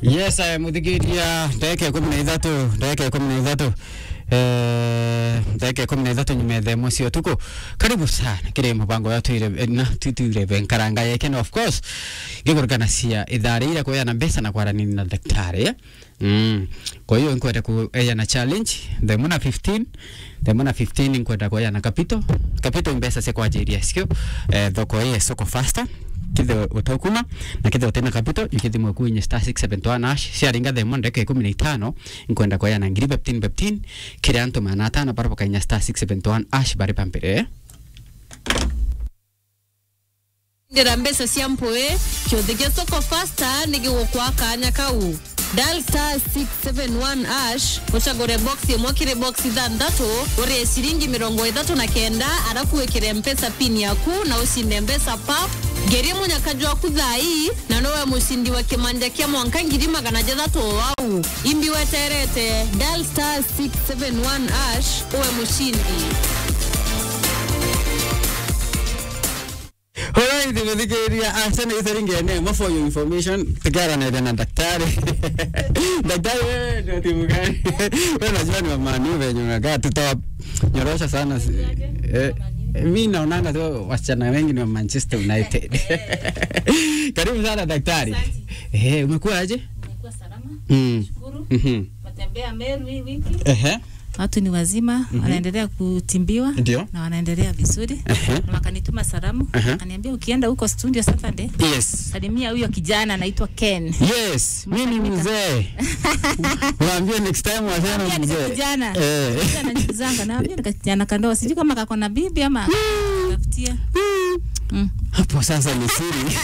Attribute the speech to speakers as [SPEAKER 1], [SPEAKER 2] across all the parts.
[SPEAKER 1] yes eh, muthikiria ndagika ikumi na ithatu ndagika ikumi na ithatu Eh, ndagika ikumi na ithatu nyuma ya ithemo cia utuku karibu sana kiri mubango ya tuire na tuture benkaranga yeke na of course gigurugana cia ithaa rĩira kũheana mbeca na kwaranini na daktari eh? mm. kwa hiyo nkwenda kuheana challenge themo na 15 themo na 15 nkwenda kuheana kapito kapito mbeca cia kwanjiria cio eh, thoko ĩyo soko faster kithe utokuma na kithe utena kapito yukithi mweku inye star 671 ash ciaringa themo ndeka ikumi na itano nkwenda kuheana ngiri beptin beptin kiri antu mana atano bara bakainya star 671 ash bari pampire eh?
[SPEAKER 2] ndira mbeca cia mpui kiuthi gia soko fasta nigigukwa kanya kau dial star 671 ash ucagure box imwe kiri box ithanthatu urie ciringi mirongo ithatu na kenda arafu wikire mpesa pin yaku na ucinde mbeca pap ngerie munyakaji waku thai na nowe mucindi wa kimanja kia mwanka ngiri magana jathatu wau imbi weterete dial star 671 ash uwe mucindi
[SPEAKER 1] Alright, nimethikiria asante itharingene mo for your information tukiaranĩria na daktari daktari wewe ndio timu gani wewe unajua ni mamani venye unakaa tutawanyorosha sana si- eh, mi naonanga tu wasichana wengi ni wa Manchester United karibu sana daktari eh umekuwa aje
[SPEAKER 3] Nimekuwa salama,
[SPEAKER 1] mm.
[SPEAKER 3] shukuru.
[SPEAKER 1] mhm
[SPEAKER 3] Matembea Meru hii wiki,
[SPEAKER 1] ehe
[SPEAKER 3] watu ni wazima wanaendelea kutimbiwa
[SPEAKER 1] Ndio.
[SPEAKER 3] na wanaendelea vizuri
[SPEAKER 1] Ehe.
[SPEAKER 3] na wakanituma salamu
[SPEAKER 1] Ehe.
[SPEAKER 3] aniambia ukienda huko studio Saturday
[SPEAKER 1] yes
[SPEAKER 3] salimia huyo kijana anaitwa Ken.
[SPEAKER 1] yes mimi ni mzee waambie next time wasema
[SPEAKER 3] Mwambie ni
[SPEAKER 1] mzee
[SPEAKER 3] kijana.
[SPEAKER 1] eh
[SPEAKER 3] Ananizanga na ambia kijana kandoa sijui kama kako na bibi ama tafutia. Mm.
[SPEAKER 1] hapo sasa ni siri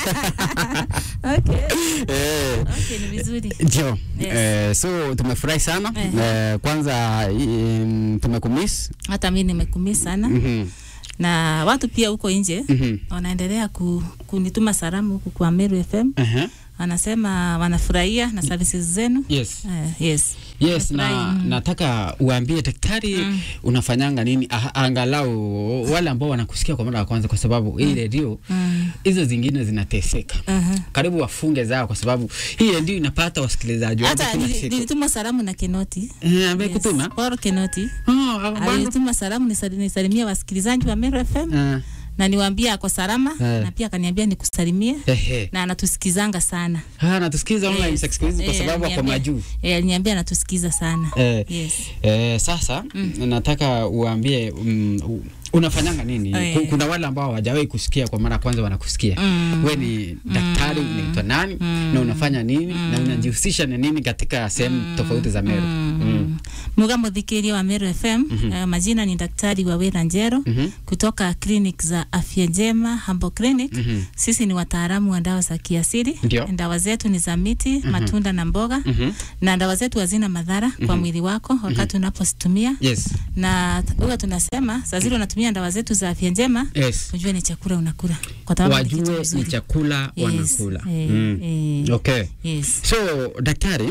[SPEAKER 3] Okay.
[SPEAKER 1] eh
[SPEAKER 3] Okay, ni vizuri.
[SPEAKER 1] Ndio.
[SPEAKER 3] Yes.
[SPEAKER 1] Eh, so tumefurahi sana
[SPEAKER 3] Ehe.
[SPEAKER 1] eh, kwanza um, tumekumiss
[SPEAKER 3] Hata mimi nimekumia sana
[SPEAKER 1] Mhm,
[SPEAKER 3] na watu pia huko nje
[SPEAKER 1] mhm.
[SPEAKER 3] wanaendelea ku, kunituma salamu huku kwa Meru FM.
[SPEAKER 1] Ehe.
[SPEAKER 3] wanasema wanafurahia na services zenu
[SPEAKER 1] Yes.
[SPEAKER 3] uh, yes
[SPEAKER 1] Yes, na
[SPEAKER 3] Wanafurahi, mm.
[SPEAKER 1] nataka uambie daktari
[SPEAKER 3] Mm.
[SPEAKER 1] unafanyanga nini ah, angalau wale ambao wanakusikia kwa mara ya kwanza, kwa sababu hii redio
[SPEAKER 3] mm.
[SPEAKER 1] hizo zingine zinateseka.
[SPEAKER 3] uh-huh.
[SPEAKER 1] Karibu wafunge zao, kwa sababu hii redio inapata wasikilizaji wake
[SPEAKER 3] hata
[SPEAKER 1] kila
[SPEAKER 3] nili-
[SPEAKER 1] siku.
[SPEAKER 3] nilituma salamu na Kenoti
[SPEAKER 1] Eh, ambaye kutuma
[SPEAKER 3] Paul Kenoti
[SPEAKER 1] oh, bado
[SPEAKER 3] alituma salamu nisali- nisalimie wasikilizaji wa Meru FM
[SPEAKER 1] Ah,
[SPEAKER 3] na niwaambie ako salama
[SPEAKER 1] Eh.
[SPEAKER 3] na pia akaniambia nikusalimie
[SPEAKER 1] ehe.
[SPEAKER 3] na anatusikizanga sana
[SPEAKER 1] Ah, natusikiza online
[SPEAKER 3] Yes.
[SPEAKER 1] sex quiz kwa
[SPEAKER 3] Eh,
[SPEAKER 1] sababu ako
[SPEAKER 3] aliniambia-
[SPEAKER 1] majuu.
[SPEAKER 3] eh, aliniambia anatusikiza sana
[SPEAKER 1] Eh,
[SPEAKER 3] yes
[SPEAKER 1] Eh, sasa nataka uambie um, u- unafanyanga nini?
[SPEAKER 3] Eh.
[SPEAKER 1] Ku- Kuna wale ambao hawajawahi kusikia kwa mara ya kwanza wanakusikia.
[SPEAKER 3] Mm.
[SPEAKER 1] We ni daktari, unaitwa nani na unafanya nini na unajihusisha na nini katika sehemu tofauti za Meru? Mm.
[SPEAKER 3] muga muthikiria wa Meru FM eh, majina ni daktari wa Wera Njero
[SPEAKER 1] Mhm.
[SPEAKER 3] kutoka clinic za afya njema Hambo Clinic
[SPEAKER 1] Mhm.
[SPEAKER 3] sisi ni wataalamu wa dawa za kiasili
[SPEAKER 1] Ndio.
[SPEAKER 3] dawa zetu ni za miti matunda na mboga
[SPEAKER 1] Mhm.
[SPEAKER 3] na dawa zetu hazina madhara kwa mwili wako wakati unapozitumia
[SPEAKER 1] Yes.
[SPEAKER 3] na huwa tunasema saa zile unatumia dawa zetu za afya njema
[SPEAKER 1] Yes.
[SPEAKER 3] ujue ni chakula unakula kwa sababu ni kitu
[SPEAKER 1] Wajue ni
[SPEAKER 3] kizuri.
[SPEAKER 1] chakula
[SPEAKER 3] Yes.
[SPEAKER 1] wanakula.
[SPEAKER 3] Eh,
[SPEAKER 1] Mm.
[SPEAKER 3] eh,
[SPEAKER 1] Okay.
[SPEAKER 3] yes
[SPEAKER 1] So daktari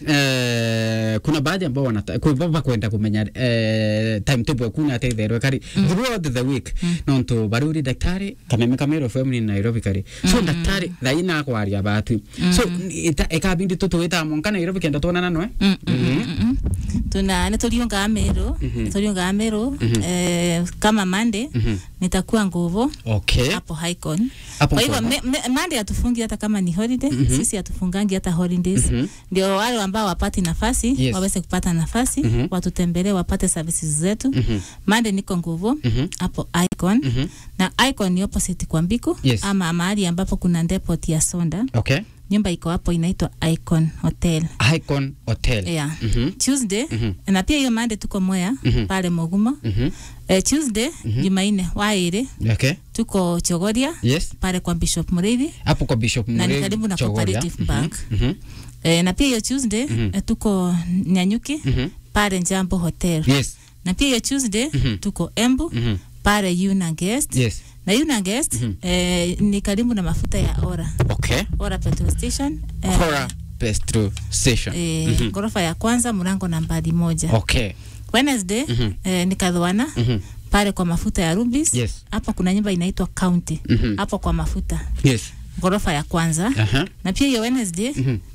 [SPEAKER 1] eh, kuna baadhi ambao wanata kwamba kwenda kumenya eh, timetable kuna ateitherwe kari throughout the week nontu baruri daktari kameme kamero FM ni Nairobi kari so daktari thaina kwaria batu so ita ekabindi tutu wita monka Nairobi kenda tuonana noe
[SPEAKER 3] Mm, mm, mm, mm, mm. tuna nituriungaa Meru nituriungaa Meru eh, kama Monday nitakuwa nguvu
[SPEAKER 1] okay
[SPEAKER 3] hapo Highcon.
[SPEAKER 1] Hapo
[SPEAKER 3] Kwa hivyo
[SPEAKER 1] Ngong.
[SPEAKER 3] me- me- Monday hatufungi hata kama ni holiday, sisi hatufungangi hata holidays. Ndio wale ambao wapati nafasi
[SPEAKER 1] Yes.
[SPEAKER 3] waweze kupata nafasi watutembelee wapate services zetu.
[SPEAKER 1] Mhm.
[SPEAKER 3] Monday niko nguvu
[SPEAKER 1] Mhm.
[SPEAKER 3] hapo Icon na Icon ni opposite kwa Mbiku
[SPEAKER 1] Yes.
[SPEAKER 3] ama mahali ambapo kuna depot ya Sonda.
[SPEAKER 1] okay
[SPEAKER 3] Nyumba iko hapo inaitwa Icon Hotel.
[SPEAKER 1] Icon Hotel
[SPEAKER 3] Yeah.
[SPEAKER 1] Mhm.
[SPEAKER 3] Tuesday na pia hiyo Monday tuko Mwea
[SPEAKER 1] Mhm.
[SPEAKER 3] pale Mogumo.
[SPEAKER 1] Mhm.
[SPEAKER 3] Eh, Tuesday Jumanne waire
[SPEAKER 1] okay
[SPEAKER 3] tuko Chogoria
[SPEAKER 1] yes
[SPEAKER 3] pale kwa Bishop Murithi
[SPEAKER 1] hapo kwa Bishop
[SPEAKER 3] na ni
[SPEAKER 1] Murray
[SPEAKER 3] karibu na
[SPEAKER 1] Chogoria.
[SPEAKER 3] Cooperative
[SPEAKER 1] Mhm.
[SPEAKER 3] Bank.
[SPEAKER 1] Mhm.
[SPEAKER 3] E, na pia hiyo Tuesday
[SPEAKER 1] Mhm.
[SPEAKER 3] eh, tuko Nyanyuki
[SPEAKER 1] Mhm.
[SPEAKER 3] pale Jambo Hotel.
[SPEAKER 1] yes
[SPEAKER 3] Na pia hiyo Tuesday
[SPEAKER 1] Mhm.
[SPEAKER 3] tuko Embu
[SPEAKER 1] Mhm.
[SPEAKER 3] pale Yuna Guest.
[SPEAKER 1] yes
[SPEAKER 3] Na Yuna Guest
[SPEAKER 1] Mhm.
[SPEAKER 3] eh, ni karibu na mafuta ya Ora.
[SPEAKER 1] okay
[SPEAKER 3] Ora petrol station. Eh,
[SPEAKER 1] Hora Petrol Station
[SPEAKER 3] eh,
[SPEAKER 1] Mhm.
[SPEAKER 3] ghorofa ya kwanza mlango nambari moja.
[SPEAKER 1] okay
[SPEAKER 3] Wednesday
[SPEAKER 1] Mhm.
[SPEAKER 3] eh, ni Kadhwana
[SPEAKER 1] Mhm.
[SPEAKER 3] pale kwa mafuta ya Rubis.
[SPEAKER 1] Yes.
[SPEAKER 3] Hapo kuna nyumba inaitwa County.
[SPEAKER 1] Mhm.
[SPEAKER 3] Hapo kwa mafuta
[SPEAKER 1] Yes.
[SPEAKER 3] ghorofa ya kwanza.
[SPEAKER 1] Aha.
[SPEAKER 3] Na pia hiyo Wednesday
[SPEAKER 1] Mhm.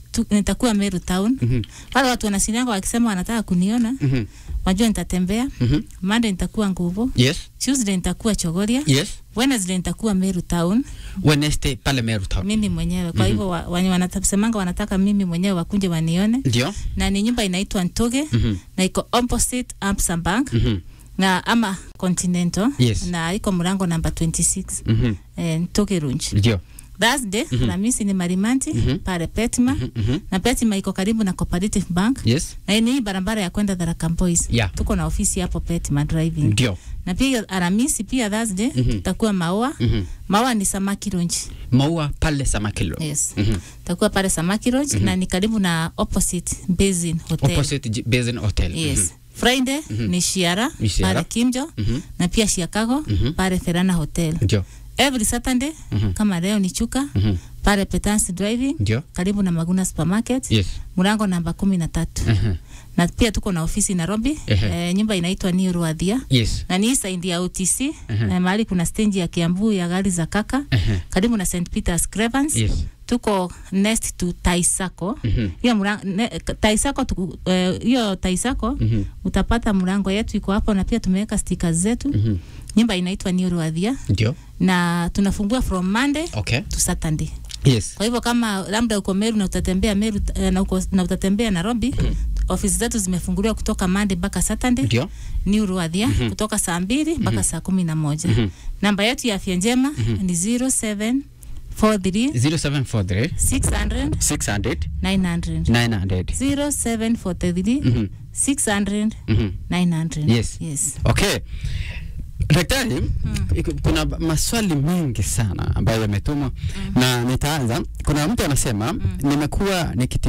[SPEAKER 3] tu, nitakuwa Meru town
[SPEAKER 1] Mhm.
[SPEAKER 3] wale watu wanasilianga wakisema wanataka kuniona
[SPEAKER 1] Mhm.
[SPEAKER 3] wajua nitatembea
[SPEAKER 1] Mhm.
[SPEAKER 3] Monday nitakuwa Nguvu
[SPEAKER 1] Yes.
[SPEAKER 3] Tuesday nitakuwa Chogoria
[SPEAKER 1] Yes.
[SPEAKER 3] Wednesday nitakuwa Meru town
[SPEAKER 1] Wednesday pale Meru Town.
[SPEAKER 3] mimi mwenyewe kwa hivyo wa, wenye wanatasemanga wanataka mimi mwenyewe wakunje wanione
[SPEAKER 1] Ndio.
[SPEAKER 3] na ni nyumba inaitwa Ntoge
[SPEAKER 1] Mhm.
[SPEAKER 3] na iko opposite Amsam Bank
[SPEAKER 1] Mhm.
[SPEAKER 3] na ama Continental
[SPEAKER 1] Yes.
[SPEAKER 3] na iko mlango namba 26
[SPEAKER 1] Mhm.
[SPEAKER 3] eh, Ntoge Runch
[SPEAKER 1] Ndio.
[SPEAKER 3] Thursday
[SPEAKER 1] Mhm.
[SPEAKER 3] Alhamisi ni Marimanti
[SPEAKER 1] Mhm.
[SPEAKER 3] pale Petima
[SPEAKER 1] Mhm. Mhm.
[SPEAKER 3] na Petima iko karibu na Cooperative Bank
[SPEAKER 1] Yes.
[SPEAKER 3] na ni hii barabara ya kwenda Tharaka Boys.
[SPEAKER 1] Yeah.
[SPEAKER 3] Tuko na ofisi hapo Petima driving.
[SPEAKER 1] Ndio.
[SPEAKER 3] Na pia Alhamisi pia Thursday
[SPEAKER 1] Mhm.
[SPEAKER 3] tutakuwa Maua.
[SPEAKER 1] Mhm.
[SPEAKER 3] Maua ni Samaki Lounge.
[SPEAKER 1] Maua pale Samakilo.
[SPEAKER 3] Yes.
[SPEAKER 1] Mhm.
[SPEAKER 3] Tutakuwa pale Samaki Lounge na ni karibu na opposite Basin Hotel.
[SPEAKER 1] Opposite J- Basin Hotel.
[SPEAKER 3] Yes. Friday ni Shiara,
[SPEAKER 1] Ni Shiara.
[SPEAKER 3] pale Kimjo
[SPEAKER 1] Mhm.
[SPEAKER 3] na pia Chicago
[SPEAKER 1] Mhm.
[SPEAKER 3] pale Ferana Hotel.
[SPEAKER 1] Ndio.
[SPEAKER 3] Every Saturday
[SPEAKER 1] Mhm.
[SPEAKER 3] kama leo ni Chuka
[SPEAKER 1] Mhm.
[SPEAKER 3] pale Petansi Driving
[SPEAKER 1] Ndio.
[SPEAKER 3] karibu na Maguna Supermarket
[SPEAKER 1] Yes.
[SPEAKER 3] mlango namba kumi na tatu
[SPEAKER 1] Mhm.
[SPEAKER 3] na pia tuko na ofisi Nairobi
[SPEAKER 1] Ehe.
[SPEAKER 3] e, nyumba inaitwa New Ruadhia
[SPEAKER 1] Yes.
[SPEAKER 3] na ni hii side ya OTC
[SPEAKER 1] Ehe.
[SPEAKER 3] e, mahali kuna stendi ya Kiambu ya gari za kaka
[SPEAKER 1] Ehe.
[SPEAKER 3] karibu na St Peter's Cravens
[SPEAKER 1] Yes.
[SPEAKER 3] tuko next to Taisako
[SPEAKER 1] Mhm.
[SPEAKER 3] hiyo mlango ne, Taisako tuku- eh, hiyo Taisako
[SPEAKER 1] Mhm.
[SPEAKER 3] utapata mlango yetu iko hapo na pia tumeweka stickers zetu
[SPEAKER 1] Mhm.
[SPEAKER 3] nyumba inaitwa New Ruadhia
[SPEAKER 1] Ndio.
[SPEAKER 3] na tunafungua from Monday
[SPEAKER 1] Okay.
[SPEAKER 3] to Saturday
[SPEAKER 1] Yes.
[SPEAKER 3] kwa hivyo kama labda uko Meru na utatembea Meru eh, na, uko, na utatembea Nairobi ofisi zetu zimefunguliwa kutoka Monday mpaka Saturday
[SPEAKER 1] Ndio.
[SPEAKER 3] New Ruadhia kutoka saa mbili mpaka saa kumi na moja
[SPEAKER 1] Mhm.
[SPEAKER 3] namba yetu ya afya njema ni 0743
[SPEAKER 1] 0743
[SPEAKER 3] 600
[SPEAKER 1] 600
[SPEAKER 3] 900
[SPEAKER 1] 900.
[SPEAKER 3] 0743
[SPEAKER 1] Mhm.
[SPEAKER 3] 600
[SPEAKER 1] Mhm.
[SPEAKER 3] 900
[SPEAKER 1] Yes.
[SPEAKER 3] yes.
[SPEAKER 1] Okay. Daktari, iko- kuna maswali mengi sana ambayo yametumwa na nitaanza. Kuna mtu anasema nimekuwa nikiti